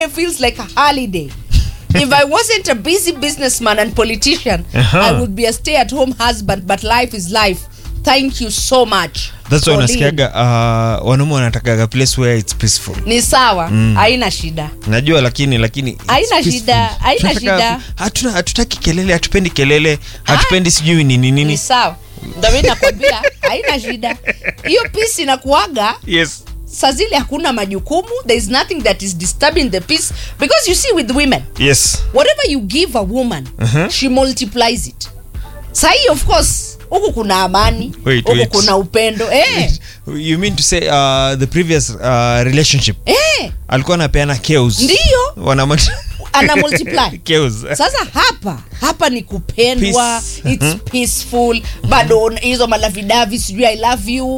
it feels like a holiday. if I wasn't a busy businessman and politician, Uh-huh. I would be a stay-at-home husband. But life is life. Thank you so much. That's why Pauline. unasikiaga uh, wanaume wanatakaga place where it's peaceful Ni sawa, haina shida. najua lakini lakini it's Haina peaceful. shida, haina Tunataka- shida. hatuna hatutaki kelele hatupendi kelele hatupendi sijui nini Ni nini sawa. Ndio mimi nakwambia haina shida. Hiyo peace inakuaga yes saa zile hakuna majukumu there is nothing that is disturbing the peace because you see with women yes whatever you give a woman Uh-huh. she multiplies it sahii of course huku kuna amani Wait, huku wait. kuna upendo eh, you mean to say uh, the previous uh, relationship eh, alikuwa anapeana chaos Ndiyo. Wana ana multiply chaos sasa hapa hapa ni kupendwa Peace. it's peaceful bado hizo malavidavi sijui i love you